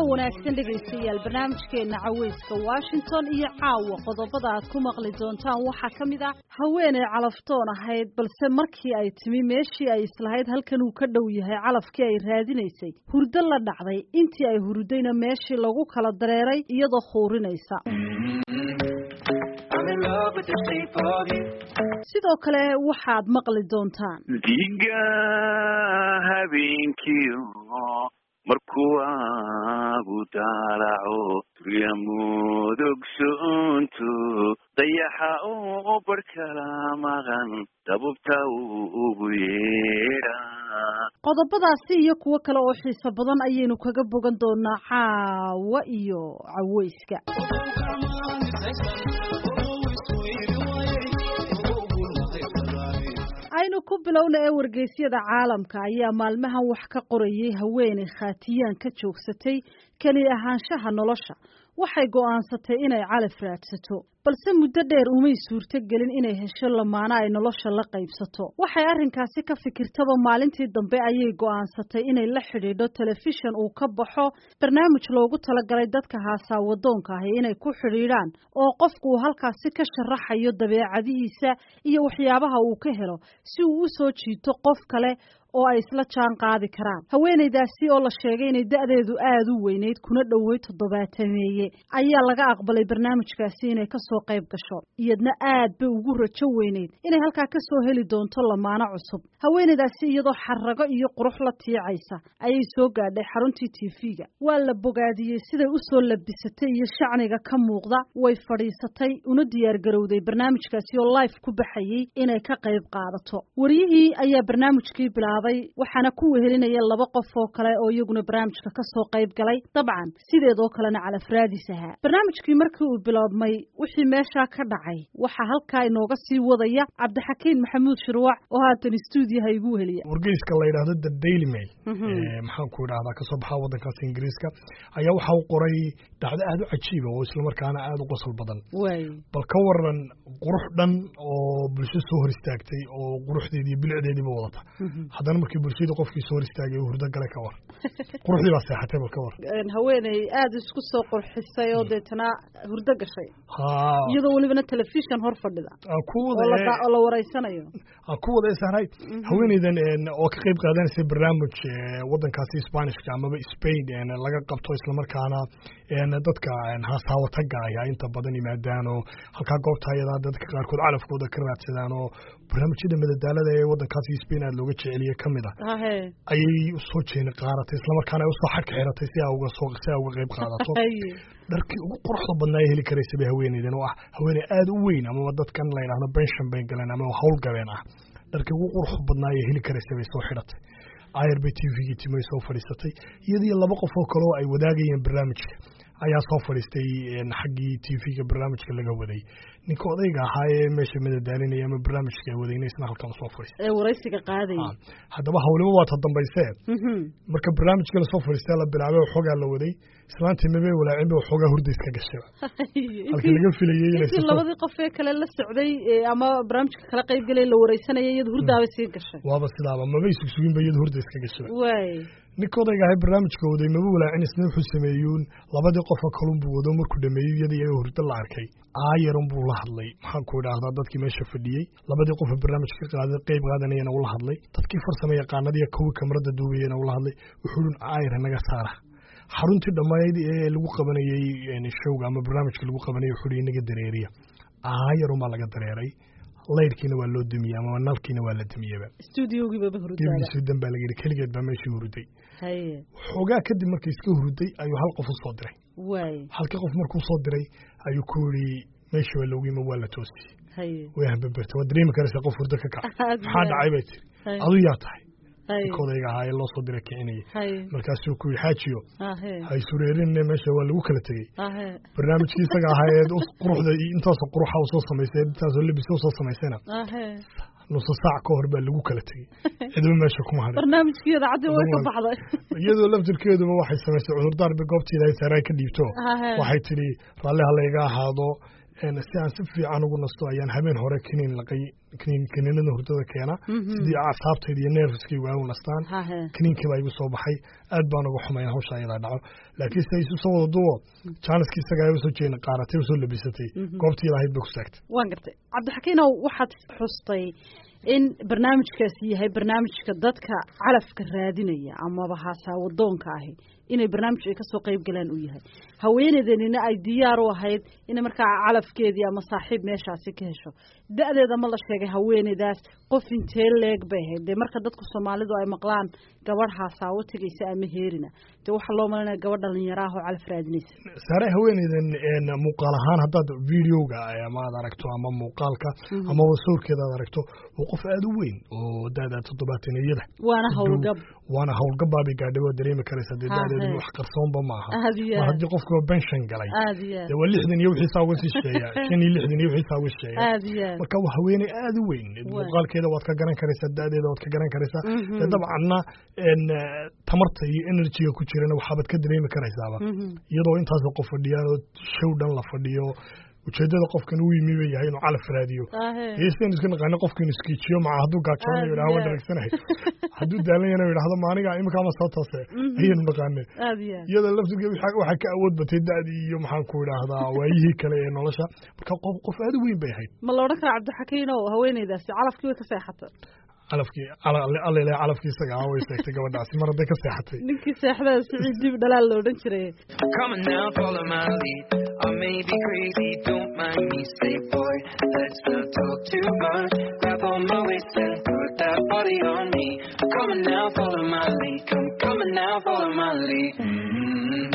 wanaagsan dhegaystayaal barnaamijkeena caweyska washington iyo caawa qodobada aad ku maqli doontaan waxaa ka mid ah haweeney calaftoon ahayd balse markii ay timi meeshii ay islahayd halkan uu ka dhow yahay calafkii ay raadinaysay hurdo la dhacday intii ay hurdayna meeshii lagu kala dareeray iyadoo khuurinaysa sidoo kale waxaad maqli doontaan diga habeenkii markuu aagu daalaco turyamudogsoontu dayaxa oo barhkala maqan dabubta ugu yeedha qodobadaasi iyo kuwo kale oo xiiso badan ayaynu kaga bogan doonaa caawa iyo caweyska aynu ku bilowna ee wargeysyada caalamka ayaa maalmahan wax ka qorayay haweeney khaatiyaan ka joogsatay keli ahaanshaha nolosha waxay go'aansatay inay calaf raadsato balse muddo dheer umay suurto gelin inay hesho lamaano ay nolosha la qaybsato waxay arrinkaasi ka fikirtaba maalintii dambe ayay go'aansatay inay la xidhiidho telefishan uu ka baxo barnaamij loogu talagalay dadka haasaawadoonka ahi inay ku xidhiidhaan oo qofku uu halkaasi ka sharaxayo dabeecadihiisa iyo waxyaabaha uu ka helo si uu u soo jiito qof kale oo ay isla jaan qaadi karaan haweenaydaasi oo la sheegay inay da'deedu aada u weyneyd kuna dhowey toddobaatameeye ayaa laga aqbalay barnaamijkaasi inay kasoo qayb gasho iyadna aad bay ugu rajo weyneyd inay halkaa kasoo heli doonto lamaano cusub haweenaydaasi iyadoo xarago iyo qurux la tiicaysa ayay soo gaadhay xaruntii tv-ga waa la bogaadiyey siday usoo labisatay iyo shacniga ka muuqda way fadhiisatay una diyaargarowday barnaamijkaasi oo life ku baxayey inay ka qayb qaadato wariyihii ayaa barnaamijkii bilaabay waxaana ku wehelinaya laba qof oo kale oo iyaguna barnaamijka kasoo qayb galay dabcan sideedoo kalena calafraadis ahaa barnaamijkii markii uu biloobmay wixii meeshaa ka dhacay waxaa halkaa inooga sii wadaya cabdixakiin maxamuud shirwac oo haatan stuudiyaha igu weheliya wargeyska la yidhaahdo the daily mail maxaan ku idhahdaa kasoo baxa waddankaas ingiriiska ayaa waxa uu qoray dhacdo aada u cajiiba oo islamarkaana aada u qosol badan bal ka waran qurux dhan oo bulsho soo hor istaagtay oo quruxdeedii bilicdeediiba wadata haddana markii bulshadii qofkii soo hor istaagay uu hurdo gale ka war quruxdii baa seexatay bal ka war haweeney aada isku soo qurxisay oo deetana hurdo gashay iyadoo welibana telefishon hor fadhida oo la wareysanayo ku wada sahray haweeneydan oo ka qayb qaadanaysay barnaamij waddankaasi spanishka amaba spain laga qabto islamarkaana dadka haasaawataga ayaa inta badan yimaadaan oo halkaa goobta ayadaa dadka qaarkood calafkooda ka raadsadaan oo barnaamijyada madadaalada ee waddankaasi spain aada looga jeceliye ka mid ah ayay usoo jeeni qaaratay islamarkaana ay usoo xadka xiratay si uga soo si a uga qayb qaadato dharkii ugu quruxda badnaa ay heli karaysa bay haweeneydan oo ah haweeney aada u weyn amaba dadkan la yidhahdo benshan bay galeen ama howlgabeen ah dharkii ugu quruxda badnaa ay heli karaysa bay soo xidhatay ayar bay t v-gii timay soo fadhiisatay iyadiyo laba qof oo kale oo ay wadaagayeen barnaamijka ayaa soo fadhiistay xaggii t v-ga barnaamijka laga waday ninka odayga ahaa ee meesha madadaalinaya ama barnaamijka ay wadayna isna halkan usoo fadhiistay ee waraysiga qaadaya haddaba hawliba waa ta dambaysee marka barnaamijka lasoo fadhiistay la bilaabay waxoogaa la waday islaantii mabay walaacin ba waxoogaa hurda iska gashayba halkii laga filayay intii labadii qof ee kale la socday ama barnaamijka kala qayb galay la wareysanaya iyada hurdaaba sii gashay waaba sidaaba mabay sugsuginba iyada hurda iska gashayba waay ninka odayga ahay barnaamijka waday maba walaacin isna wuxuu sameeyuun labadii qofa kalun buu wado markuu dhameeyey iyada iyaga hurdo la arkay aayarun buu la hadlay maxaan ku idhaahdaa dadkii meesha fadhiyey labadii qofa barnaamijka ka qaada qayb qaadanayana ula hadlay dadkii farsama yaqaanadiiyo kuwii kamarada duubayana ula hadlay wuxuu dun aayar naga saara xaruntii dhammayd ee lagu qabanayey showga ama barnaamijka lagu qabanayay wuxuu inaga dareeriya aayarun baa laga dareeray laydhkiina waa loo dumiyey ama nalkiina waa la dumiyeba stuudiogiibaba hurdan baa laga yidhi keligeed baa meeshii huruday xoogaa kadib markii iska huruday ayuu hal qof u soo diray halkii qof markuu soo diray ayuu ku yidhi meeshii waa loogu yima waa la toosiyey way hambabertay waa dareemi karaysaa qof hurdo ka kac maxaa dhacay bay tiri adu yaa tahay odayga ahaa ee loo soo dira kicinayay markaasuu ku yidhi xaajiyo hay sureerinne meesha waa lagu kala tegey barnaamijkii isaga ahaa ee quruxda intaasoo quruxa u soo samaysay intaasoo labisa u soo samaysayna nusa saac ka hor baa lagu kala tegey cidba meesha kuma hadhin barnaamijkii idaacadii way ka baxday iyadoo laftirkeeduba waxay samaysay cudurdaar bay goobteeda ay saaraa ka dhiibto waxay tidhi raalli ha layga ahaado si aan si fiican ugu nasto ayaan habeen hore kiniin laqay kiniin kiniinada hurdada keena sidii acsaabtayda iyo nervskaygu ay u nastaan kiniinkii baa igu soo baxay aad baan uga xumayn hawsha ayadaa dhaco laakiin se isu soo wada duwo jaaniski isaga ay usoo jeena qaaratay usoo labisatay goobtii lahayd bay ku saagtay waan gartay cabdixakiinow waxaad xustay in barnaamijkaasi yahay barnaamijka dadka calafka raadinaya amaba haasaawadoonka ahi inay barnaamij ay kasoo qayb galaan uu yahay haweeneydanina ay diyaar u ahayd inay markaa calafkeedii ama saaxiib meeshaasi ka hesho da-deeda ma la sheegay haweeneydaas qof intee leeg bay ahayd dee marka dadku soomaalidu ay maqlaan gabadh haasaawo tegaysa ama heerina dee waxaa loo malanaya gabadh dhalinyaro ah oo calaf raadinaysa saare haweeneydan muuqaal ahaan haddaad videoga ama aad aragto ama muuqaalka amaba sawirkeeda aad aragto waa qof aada u weyn oo da-da toddobaataniyada waana howlgab waana howlgabaabay gaadhay waa dareemi karaysa dee da-deedu wax qarsoonba maaha mar haddii qofka benshon galay dee waa lixdan iyo wixiisaa uga sii sheeya shan iyo lixdan iyo wixiisaa uga sheeya marka waa haweeney aada u weyn muuqaalkeeda waad ka garan karaysaa da-deeda waad ka garan karaysaa dee dabcanna tamarta iyo energyga ku jirana waxaabaad ka dareemi karaysaaba iyadoo intaasoo qof fadhiyaan oo show dhan la fadhiyo ujeedada qofkan uu yimi ba yahay inuu calaf raadiyo heestan iska naqaano qofkan iskiijiyo maca hadduu gaajoonayo yidhaha waan dharagsanahay hadduu daalan yana yidhahdo maaniga iminkaama soo toose ayaynu naqaane iyada laftiga waxaa ka awood batay da-dii iyo maxaan ku idhaahdaa waayihii kale ee nolosha marka qof qof aada u weyn bay ahayd ma la odhan kara cabdixakiinow haweeneydaasi calafkii way ka seexata calafkii allele calafkii isaga ah way seegtay gabadhaasi mar hadday ka seexatay ninkii seexdaa siciid dib dhalaal la odhan jiray Come on now, follow my lead. I may be crazy, don't mind me. Say, boy, let's not talk too much. Grab on my waist and put that body on me. Come on now, follow my lead. Come, come on now, follow my lead. Mm-hmm.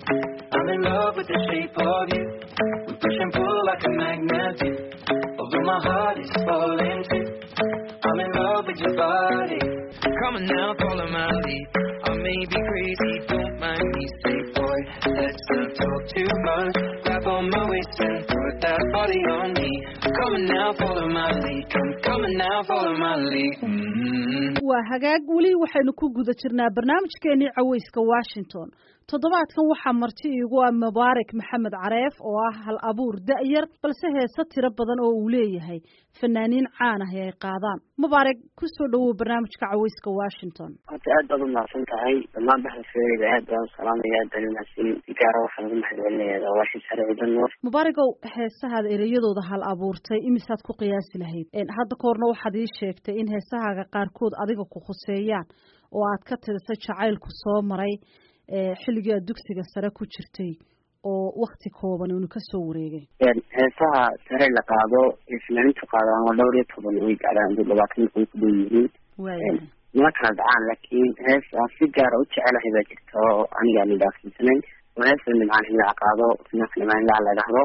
I'm in love with the shape of you. We push and pull like a magnet do. Although my heart is falling too. I'm in love with your body. Come on now, follow my lead. I may be crazy, don't mind me. Say, boy, let's not talk too much. Grab on my waist and put that body on me. Come on now, follow my lead. Come, come on now, follow my lead. Mm-hmm. waa hagaag weli waxaynu ku guda jirnaa barnaamijkeenii caweyska washington toddobaadkan waxaa marti iigu ah mubaarak maxamed careef oo ah hal abuur da-yar balse heese tiro badan oo uu leeyahay fanaaniin caan ah ee ay qaadaan mubaarak kusoo dhawow barnaamijka caweyska washington horta aad baad umahadsan tahay dhammaan baxalfeereyda aad baan u salaamaya aad baan umahadsan si gaara waxaan ugu mahadcelinayaa waashii sare ciidan nuur mubaaragow heesahaada ereyadooda hal abuurtay imisaad ku qiyaasi lahayd hadda ka horna waxaad ii sheegtay in heesahaaga qaarkood adiga ku khuseeyaan oo aad ka tirisay jacaylku soo maray xilligii aad dugsiga sare ku jirtay oo wakti kooban unu kasoo wareegay heesaha sare la qaado ee finaanintu qaadaan waa dhowr iyo toban way gaadhaan dee labaatan way ku dhow yihiin nima kala dhacaan laakiin hees aan si gaara u jecelahay baa jirta oo aniga aan idhaafsiisanayn oo heesa nimcaan himaac qaado finaanka nimcaan himaac la idhaahdo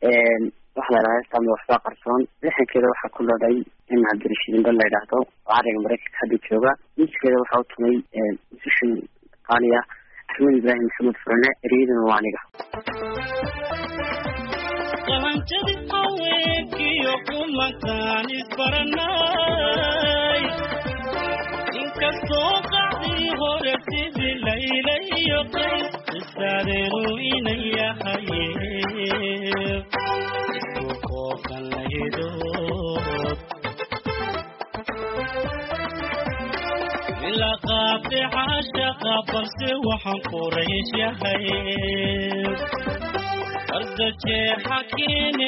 waxa la idhaha heestaama waxbaa qarsoon lixankeeda waxaa ku lodhay in cabdirashiidinba la idhaahdo oo cariga maraykanka hadda jooga miiskeeda waxaa u tumay musishin qaaliya axmed ibraahim maxamed furane ereyadana waa aniga qalanjadi haweenkiyo kulankaan isbaranay inkastoo qacdii hore sidii layla iyo qays qisaadeenu inan yahaye isku qooqan lahidood ila qaabti caashaqa balse waxaan quraysh yahay arda jeexa keene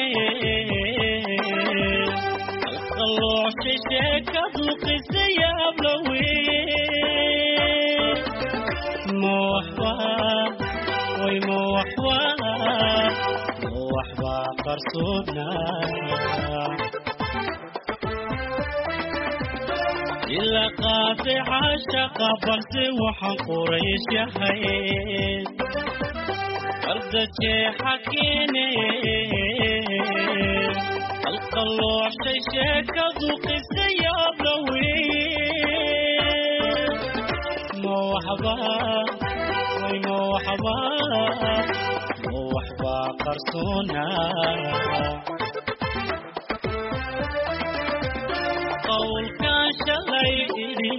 alqalooshay sheekadu qisa yaablawe mawaxba way mawaxba mawaxba qarsoodnaa ila qaatay caashaqa balse waxaan quraysh yahay arda jeexa keene alqalooshay sheekadu qisa yaablawe mawaxba way mawaxba mawaxba qarsoonaa qowlkan shalay idhi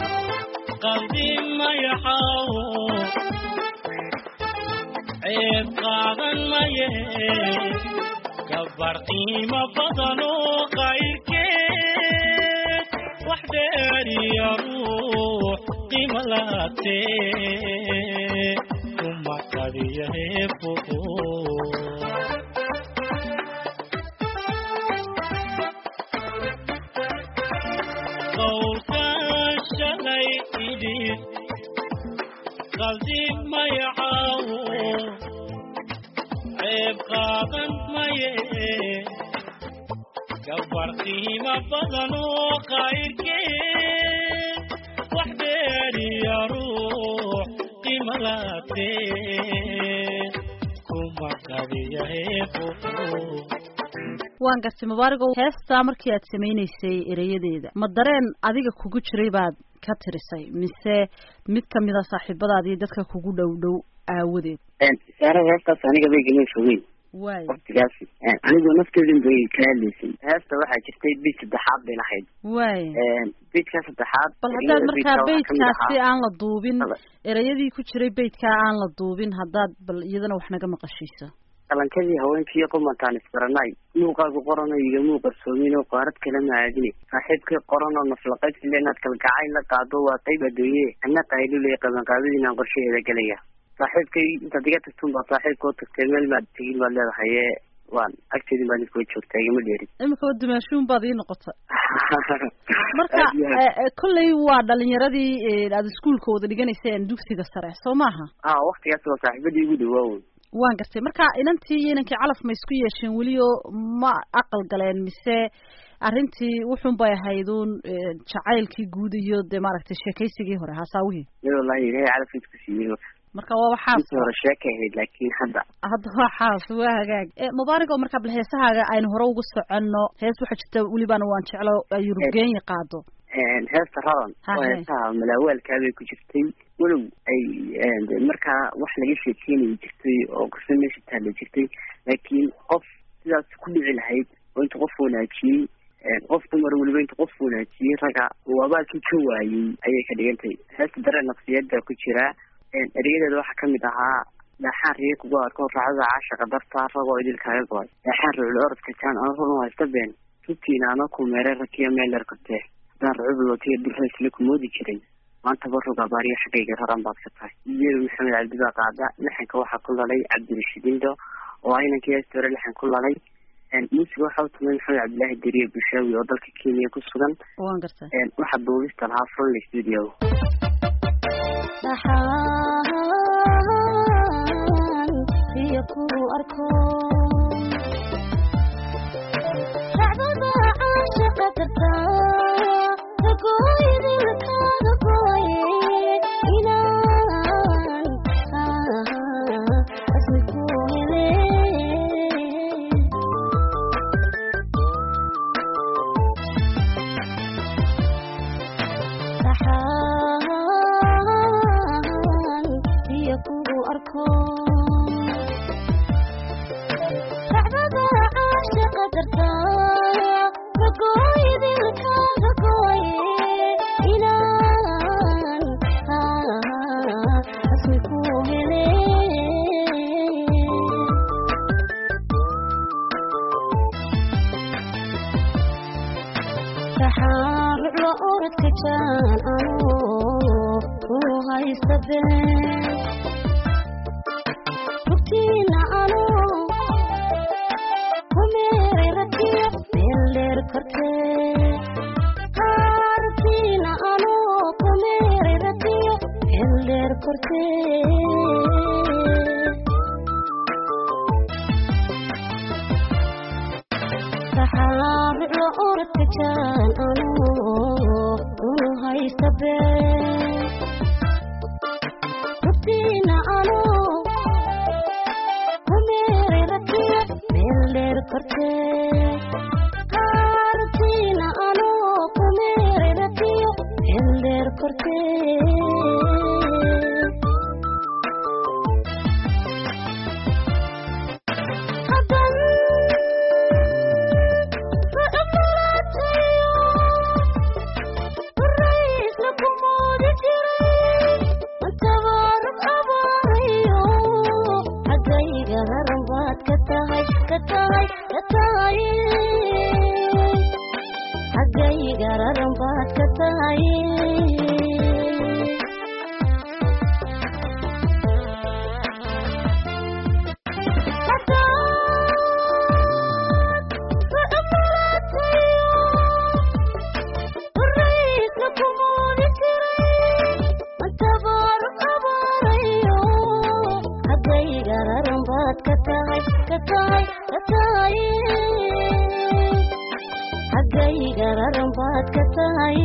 qadimayaxaawo ceeb qaadan maye gabar qiimo badan oo qayrkeed wax dheeriya ruux qiimo laatee kuma qadiya heefo qowlkan shalay idhi qaldi mayacaawo ceeb qaadan maye gabar qiimo badan oo qayrkeed wax dheeriya ruux qiimo laatee kuma qadiya heefo waan gartay mubaaragow heestaa markii aad samaynaysay erayadeeda ma dareen adiga kugu jiray baad ka tirisay mise mid kamida saaxiibadaada iyo dadka kugu dhow dhow aawadeed saara heestaas aniga bay gama fogeyn waay waktigaasi anigoo nafteedin bay ka hadlaysay heesta waxaa jirtay bid saddexaad bay lahayd waay bidka saddexaad bal haddaad ereyada markaa bidka waxaa kamid beydkaasi ahaa- aan la duubin Laba. erayadii ku jiray beydkaa aan la duubin haddaad bal iyadana wax naga maqashiiso qalankadii haweenkii qumantaan isbaranay muuqaagu qorano igama qarsoomin oo qaarad kala maadine saaxiibkii qoranoo naflaqaysile inaad kalgacay la qaado waa qayb adduunye ana qayluley qabanqaabadii inaan qorshaheeda gelaya saaxiibkay intaad iga tagtun baa saaxiibkoo tagtay meel maad tegin baad leedahay ee waan agteedin baad iskoo joogtaa igama dheerin imika wa dumaashuun baad ii noqota marka Aad iyo aad. eh, eh, kolley waa dhalinyaradii eh, aada iskuulka wada dhiganayseen dugsiga sare soo maaha ah waktigaas waa saaxiibadii ugu dhawaawoy waan gartay marka inantii iyo inankii calaf ma isku yeesheen weli oo ma aqal galeen mise arrintii wuxun bay ahayd uun eh, jacaylkii guud iyo dee maaragtay sheekaysigii hore hasaawihii mid wallahi ilaahay calafkiis ku siiyey marka waa waxaas intii hore sheeka ahayd laakiin hadda hadda waxaas waa hagaag Eh, mubaarak oo marka bal heesahaaga aynu hore ugu soconno hees waxaa jirta welibana waan jeclo ay yurubgeenya qaado heesta radan Ha, oo he. heesaha malaawaalkaa bay ku jirtay walow ay de markaa wax laga sheekeynayi jirtay oo qiso meesha taalla jirtay laakiin qof sidaas ku dhici lahayd oo inta qof wanaajiyey qof dumar weliba inta qof wanaajiyey raga uu abaalkii ka waayey ayay ka dhigantay heesta dareen nafsiyeed baa ku jira erayadeeda waxaa kamid ahaa dhaaxaan riye kugu arko raacada caashaqa dartaa ragoo idilkaaga go-ay dhaaxaan rucul orodka jaan ana run haysta been rugtiina ana ku meeray rakiya meel dheer kortee haddaan rucub watiya dulraysle ku moodi jiray maanta barug abaariyo xaggayga raran baad ka tahay iyeedu maxamed cabdi baa qaada lixanka waxaa ku lalay cabdirashiid indo oo ah inankii heesta hore lixan ku lalay muusiga waxaa u tumay maxamed cabdilaahi deriye bushaawi oo dalka kenya ku sugan waan gartay waxaa duubista lahaa fronley studio dhaxaan iyo ku arko racdada caashaqa dartaa ragooydilkaada gooye inaan asmi ku hele dhaxaan iyo kugu arko racdada caashaqa dartaa ragooydilkaada gooye inaan asmi ku hele dhaxaan ruclo oradka jaan anu ku haysta been rugtiina anu ku meeray rakiyo meel dheer kortee rugtiina anu ku meeray rakiyo meel dheer kortee dhaxaan ruclo oradka jaan anu unu haysta been rugtiina anu ku meeray rakiyo meel dheer kortee rugtiina anu ku meeray rakiyo meel dheer kortee hadan raisna ku moodi jiray antabaarug abaarayo xaggayga raran baa baad ka tahay ka tahay ka tahay xaggayga raran baad ka tahay xaggayga raran baad ka tahay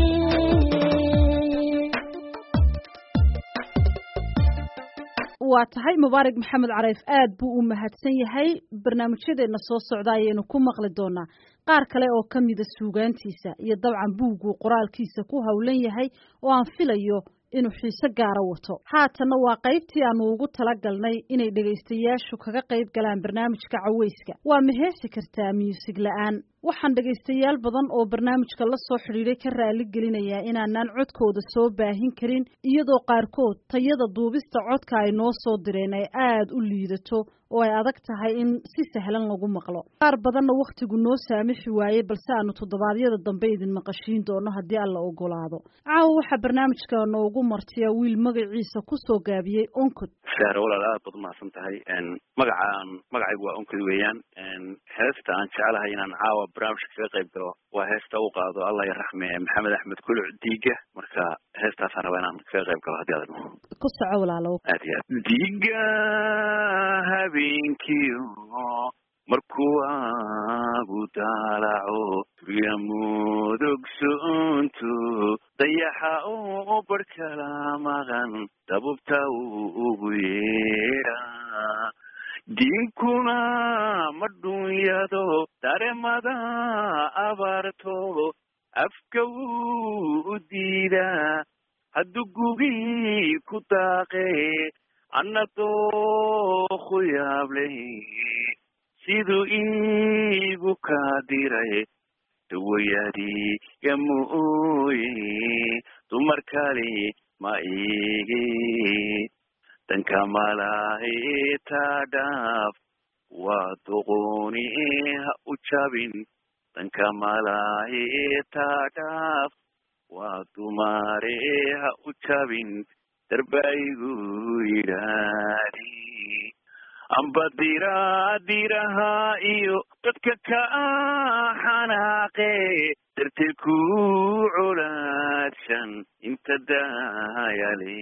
waa tahay mubaarak maxamed careyf aad buu u mahadsan yahay barnaamijyadeena soo socda ayaynu ku maqli doonaa qaar kale oo ka mida suugaantiisa iyo dabcan buugguu qoraalkiisa ku howlan yahay oo aan filayo inuu xiise gaara wato haatanna waa qaybtii aanu ugu talagalnay inay dhegaystayaashu kaga qayb galaan barnaamijka caweyska waa ma heesi kartaa muusig la-aan waxaan dhegaystayaal badan oo barnaamijka la soo xidhiidhay ka raali gelinayaa inaanaan codkooda soo baahin karin iyadoo qaarkood tayada duubista codka ay noo soo direen ay aada u liidato oo ay adag tahay in si sahlan lagu maqlo qaar badanna wakhtigu noo saamixi waayey balse aanu toddobaadyada dambe idin maqashiin doono haddii alla ogolaado caawa waxaa barnaamijka noogu martiya wiil magaciisa kusoo gaabiyey onkod saare walaal aad baad umahadsan tahay magacaan magacaygu waa onkod weeyaan heesta aan jecelahay inaan caawa barnaamijka kaga qayb galo waa heesta u qaado allah ya raxme maxamed axmed kuluc diiga marka heestaasaan rabaa inaan kaga qayb galo haddii aad ku soco walaalow aad iyo aad diiga habeenkii markuu aagu daalaco gurya mudug soonto dayaxa u barhkala maqan dabubta ugu yeedha diinkuna ma dhunyado daremada abaarto afka wuu u diidaa hadduu gugii ku daaqe anna dooku yaableh siduu iigu kaa diray dawayaadiga mooye dumar kale ma igi danka malaahita dhaaf waa doqoni ha u jabin danka malaahita dhaaf waa dumare ha u jabin darbaigu yidhaadi amba dira diraha iyo dadka ka xanaaqe darteed ku colaadshan inta daayale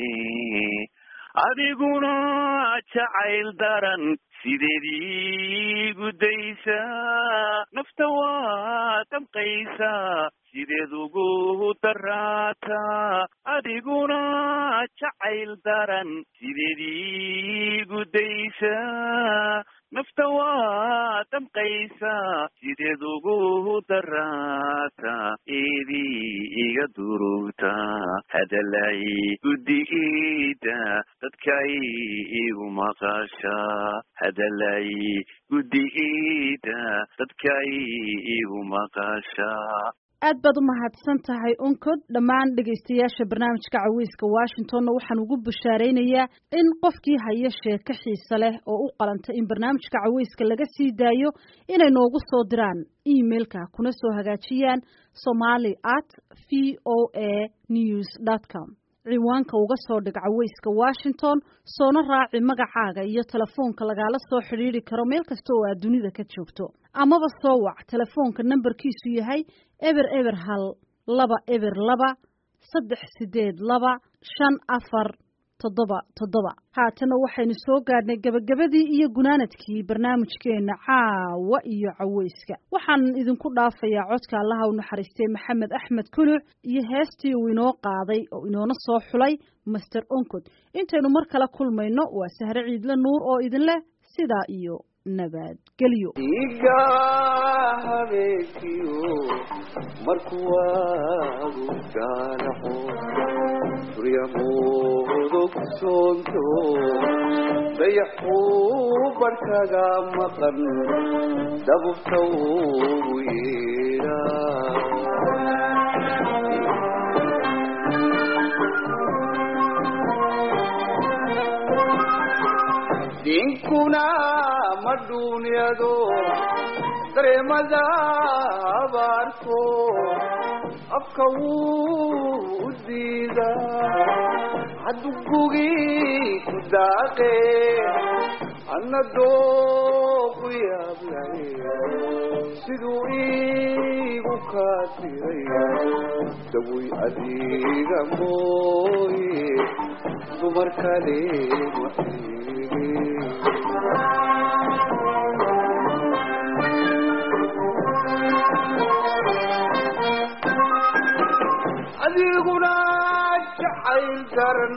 adiguna jacayl daran sideed gudaysa nafta waa damqaysa sideed ugu daraata adiguna jacayl daran sideed gudaysa nafta waa damqaysa sideed ugu daraata eedii iga durugta hadalay guddigiida dadkay igu maqasha hadalay guddigiida dadkay igu maqasha aad baad u mahadsan tahay onkod dhammaan dhegaystayaasha barnaamijka caweyska washingtonna waxaan ugu bashaaraynayaa in qofkii haya sheeko xiise leh oo u qalanta in barnaamijka caweyska laga sii daayo inay noogu soo diraan emailka kuna soo hagaajiyaan somali at v o a news dot com ciwaanka uga soo dhig caweyska washington soona raaci magacaaga iyo telefoonka lagaala soo xidhiidri karo meel kasta oo aad dunida ka joogto amaba soo wac telefoonka nambarkiisu yahay eber eber hal laba eber laba saddex sideed laba shan afar toddoba toddoba haatana waxaynu soo gaadhnay gebagabadii iyo gunaanadkii barnaamijkeena caawa iyo caweyska waxaan idinku dhaafayaa codka allaha u naxariistay maxamed axmed kuluc iyo heestii uu inoo qaaday oo inoona soo xulay master oncod intaynu mar kale kulmayno waa sahre ciidle nuur oo idin leh sidaa iyo nabadgelyo iga habeenkiyo markuu waagu daanaco suryamudug soonto dayaxuu barhkaga maqan dabubta ugu yeedha diinkuna ma dhuunyado dareemada abaarto afka wuu u diidaa hadduu gugii ku daaqe anna dooqu yaablay siduu iigu kaa tiray dawoy adiga mooye dumar kale ma adiguna jacayl daran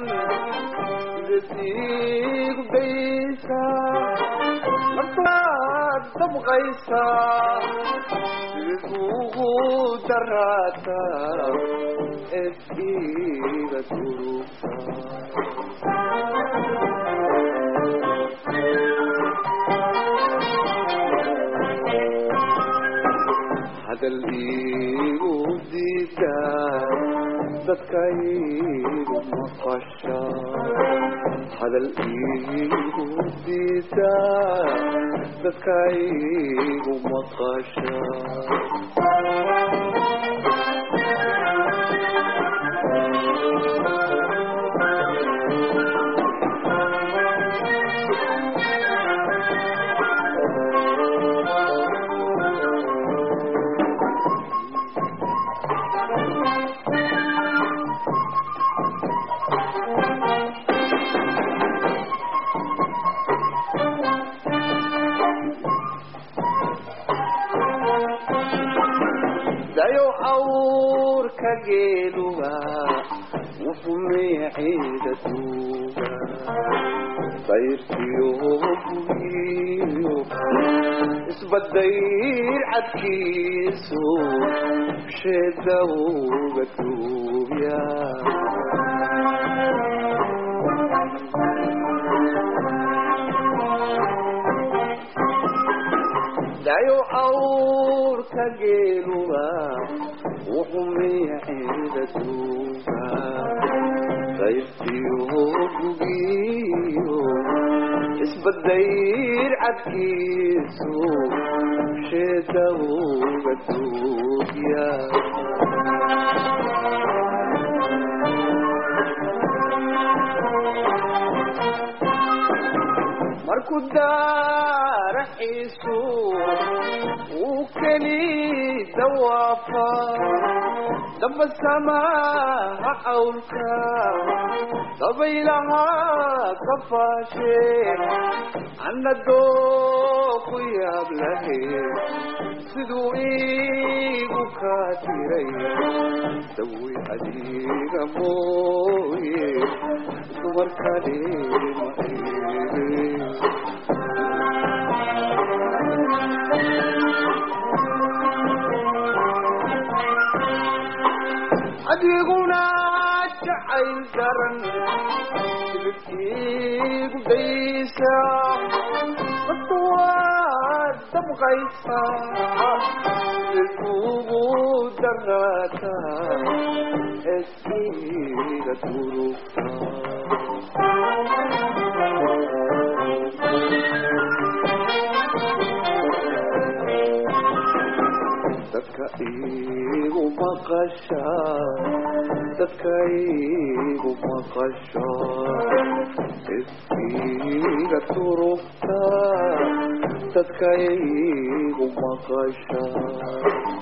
sidasiigu daysa naftaad dabqaysa sidasuugu daraata eskiga durugta hadal iigu diida dadkaygu maqasha hadal iigu diida dadkaygu maqasha dayo awrka geeluga wuxuu meeciida duuga dayrtiyo bugiyo isbadayr cadkiisu sheeda uga duubya dayo awrka geeluga wuxuu meeciida duuga dayrtiyo bugiyo isbadayr cadkiisu sheeda uga duubya markuu daaraxiisu uu keli dawaafa damba samaha cawlka dabaylaha ka faashe anna dooku yaab lahe siduu iigu kaa tiray dawi adiga mooye dumar kale ma adiguna jacayl daran silibkiigu daysa dadku waad dabqaysa silkuugu daraata eskiga durugta dadka iigu maqasha dadka iigu maqasha iskiga turugta dadka iigu maqasha